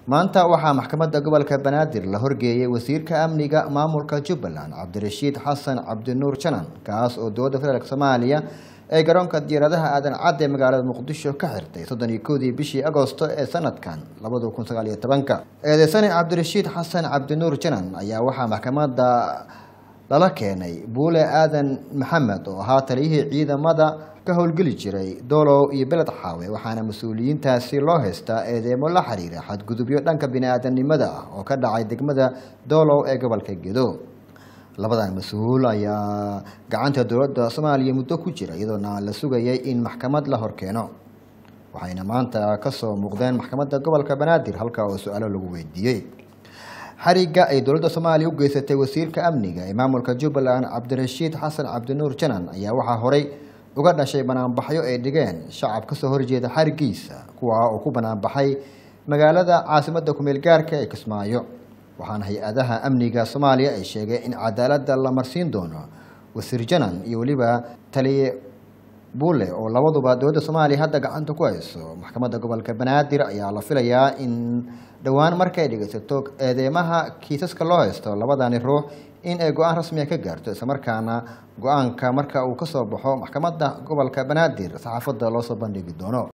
maanta waxaa maxkamadda gobolka banaadir la horgeeyey wasiirka amniga maamulka jubbaland cabdirashiid xasan cabdinuur janan kaas oo dowladda federaalk soomaaliya ee garoonka diyaaradaha aadan cadde ee magaalada muqdisho ka xirtay soddon iyo kowdii bishii agosto ee sanadkan labada kun sagaal iyo tobanka eedeysane cabdirashiid xasan cabdinuur janan ayaa waxaa maxkamadda lala keenay buule aadan maxamed oo ahaa taliyihii ciidamada ka howlgeli jiray doolow iyo beled xaawe waxaana mas-uuliyiintaasi loo haystaa eedeemo la xiriira xadgudubyo dhanka bini-aadanimada ah oo ka dhacay degmada doolow ee gobolka gedo labadan mas-uul ayaa gacanta dowladda soomaaliya muddo ku jira iyadoona la sugayay in maxkamad la horkeeno waxayna maanta kasoo muuqdeen maxkamadda gobolka banaadir halka oo su-aalo lagu weydiiyey xariga ay dowladda soomaaliya u geysatay wasiirka amniga ee maamulka jubbaland cabdirashiid xasan cabdinuur janan ayaa waxaa horey uga dhashay banaanbaxyo ay dhigeen shacab kasoo horjeeda xarigiisa kuwaa oo ku banaanbaxay magaalada caasimadda kumeel gaarka ee kismaayo waxaana hay-adaha amniga soomaaliya ay sheegeen in cadaaladda la marsiin doono wasiir janan iyo weliba taliye bulle oo labaduba dowladda soomaaliya hadda gacanta ku hayso maxkamadda gobolka banaadir ayaa la filayaa in dhowaan markay dhegeysato eedeymaha kiisaska loo haysto labadani ruux in ay go-aan rasmiga ka gaarto islamarkaana go-aanka marka uu kasoo baxo maxkamadda gobolka banaadir saxaafadda loosoo bandhigi doono